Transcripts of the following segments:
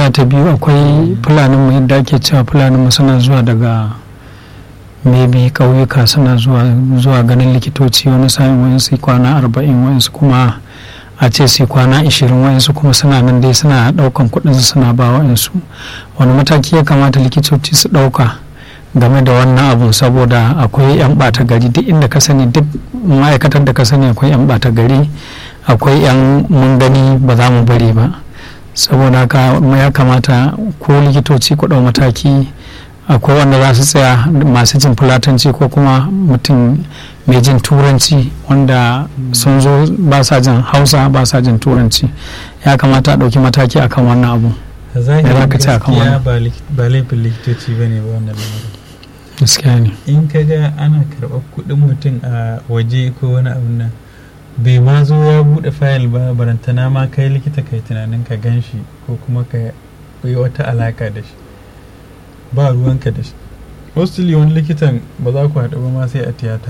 tambaya ta biyu akwai fulanin mu yadda ake cewa fulanin mu suna zuwa daga maybe ƙauyuka suna zuwa zuwa ganin likitoci wani sa'in wani su kwana arba'in wani su kuma a ce su kwana ashirin wani su kuma suna nan dai suna ɗaukan kuɗin su suna ba wa'insu wani mataki ya kamata likitoci su ɗauka game da wannan abun saboda akwai 'yan ɓata gari duk inda ka sani duk ma'aikatar da ka sani akwai 'yan ɓata gari akwai 'yan mun gani ba za mu bari ba saboda haka ya kamata ko likitoci ku ɗau mataki akwai wanda za su tsaya masu jin fulatanci ko kuma mutum mai jin turanci wanda sun zo ba sa jin hausa ba sa jin turanci ya kamata a ɗauki mataki akan wannan abu a Me zahirin za ka ce akan gaskiya wannan? ba lik- ba laifin likitoci ba ne ba wannan lamarin gaskiya ne in ka ga ana karɓar kuɗin mutum a waje ko wani abu nan bai ma zo ya buɗe fayil ba barantana ma kai likita kai tunanin ka gan shi ko kuma ka yi wata alaka da shi ba ruwanka da shi mostly wani likitan ba za ku haɗu ba ma sai a tiyata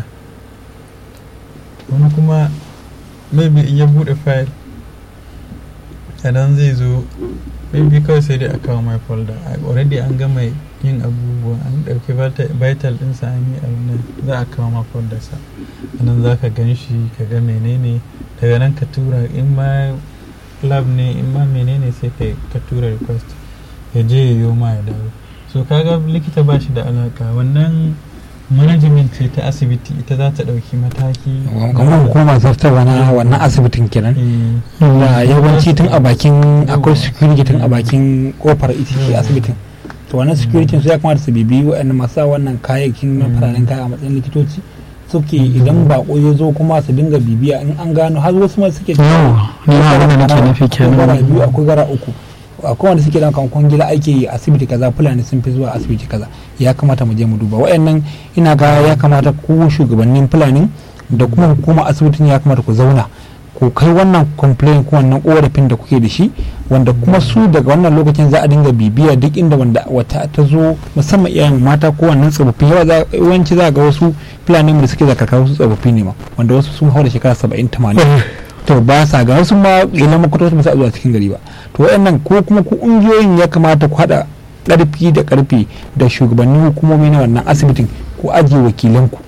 wani kuma maybe in ya buɗe fayil a nan zai zo maybe kawai sai dai a kawo mai folder A- already an gama yin abubuwa an ɗauki vita- vital ɗinsa an yi abu nan za a kawo ma folder sa a nan za ka gan shi ka ga menene daga nan ka tura in ma lab ne in ma menene sai ka ka tura request ya je ya yi ma ya dawo so kaga likita ba shi da alaka wannan management ce ta asibiti ita za ta ɗauki mataki kamar hukumar zartarwa na wannan asibitin kenan Eh, da yawanci tun a bakin akwai Yawwa. security tun a bakin kofar ita ce Yawwa. asibitin to wannan security su ya kamata su bibi waɗanda masu sa wannan kayayyakin na Mm. fararen kaya a matsayin likitoci suke idan bako ya zo kuma su dinga bibiya in an gano har wasu ma suke yawa ni ma abin da nake nufi akwai gara biyu kenan akwai gara uku akwai wanda suke dan kan kwangila ake yi asibiti kaza fulani sun fi zuwa asibiti kaza ya kamata mu je mu duba wayannan ina ga ya kamata ku shugabannin fulani da kuma hukumar asibitin ya kamata ku zauna ku kai wannan complaint ko wannan korafin da kuke da shi wanda kuma su daga wannan lokacin za a dinga bibiya duk inda wanda wata ta zo musamman iyayen mata ko wannan tsofaffi yawa za yawanci za ga wasu fulani da suke zakaka wasu tsofaffi ne ma wanda wasu sun haura shekara 70 80 to ba sa ga wasu ma ilan makwatoci ba sa zuwa cikin gari ba to wayannan ko kuma ku ƙungiyoyin ya kamata ku haɗa ƙarfi da ƙarfi da shugabannin hukumomi na wannan asibitin ku ajiye wakilanku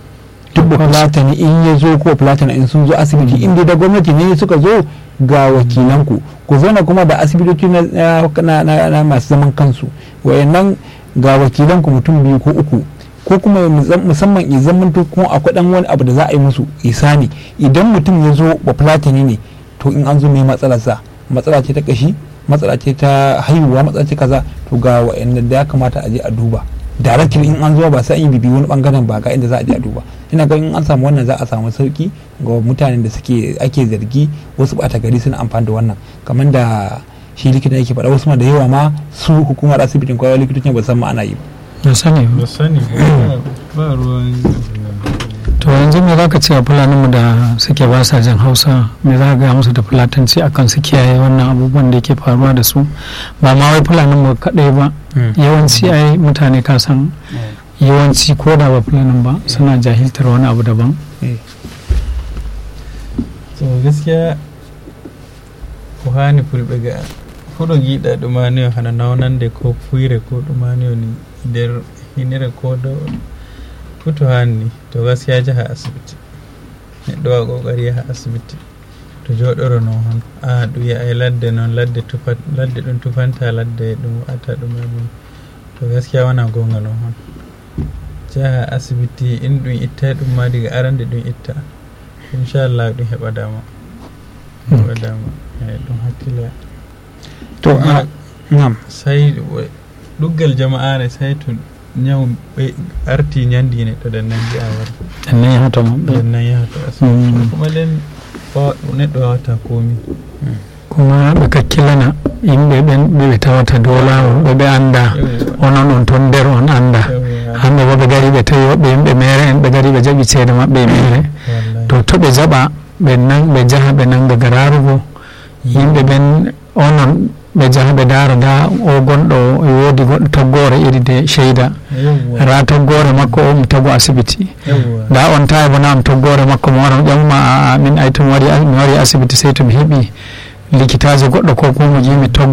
duk da fulatani in ya zo ko fulatani in sun zo asibiti inda da gwamnati ne suka zo ga wakilanku ku zauna kuma da asibitoci na, na, na, na masu zaman kansu wayannan ga wakilanku mutum biyu ko uku ko kuma musamman ya zamanto kuma akwai dan wani abu da za a yi musu isani idan mutum ya zo ba fulatani ne to in an zo mai matsalarsa matsala ce ta kashi matsala ce ta haihuwa matsala ce kaza to ga wa'anda da ya kamata a je a duba directly in an zo ba sai an yi bibi wani bangaren ba ga inda za a je a duba ina ga in an samu wannan za a samu sauki ga mutanen da suke ake zargi wasu bata gari suna amfani da wannan kamar da shi likita yake faɗa wasu ma da yawa ma su hukumar asibitin kwayar likitocin ba san ma ana yi ba sani ba sani ba ba ruwan to yanzu me za ka ce a fulaninmu da suke ba sa jin hausa me za ka gaya musu da fulatanci akan su kiyaye wannan abubuwan da yake faruwa da su ba ma wai fulaninmu kaɗai ba yawanci ai mutane ka san yawanci ko da ba fulanin ba suna jahiltar wani abu daban so gaskiya ko hani fulɓe ga fuɗo giɗa ɗumaniyo hana nawnande ko fuyre ko ɗumaniyo ni nder hinire ko dow futo hanni to gaskiya jaha asibiti neɗɗo wa ƙoƙari yaha asibiti to joɗoro non hon a ɗum yi'a e ladde noon ladde tufa ladde ɗum tufanta ladde ɗum waɗata ɗum e ɗum to gaskiya wona gonga non hon jaha asibiti in ɗum itta ɗum ma diga arande ɗum itta inchallah ɗum heɓa dama heɓa dama eyi ɗum hakkille to a ngam sai ɗuggal jama'are sai to ñaw ɓe arti ñandi neɗɗo ɗen nan ji'a war ɗan nan yahata maɓɓe ɗen nan yahato asibiti Mm. kuma nden wawa- neɗɗo wawata komi kuma ɓe kakkilana yimɓe ɓen ɓe ɓe tawata dow lawol ɓe ɓe anda Yawwa. onon on toon nder on anda Yawwa. hande bo ɓe gari ɓe tawi woɓɓe yimɓe mere en ɓe gari ɓe jaɓi ceede maɓɓe e mere Wallahi. to to ɓe jaɓa ɓe nan ɓe jaha ɓe nanga gararugo yimɓe ɓen onon ɓe jaha ɓe dara da o gonɗo e woodi goɗɗo toggore iri de cheyda Yawwa. ra toggore makko o mi tago asibiti Yawwa. da on tawi bo nam toggore makko mo wara ƴamma a min ay to mi wari mi wari asibiti sey to mi heeɓi likitaji goɗɗo ko kuma mo jimi togg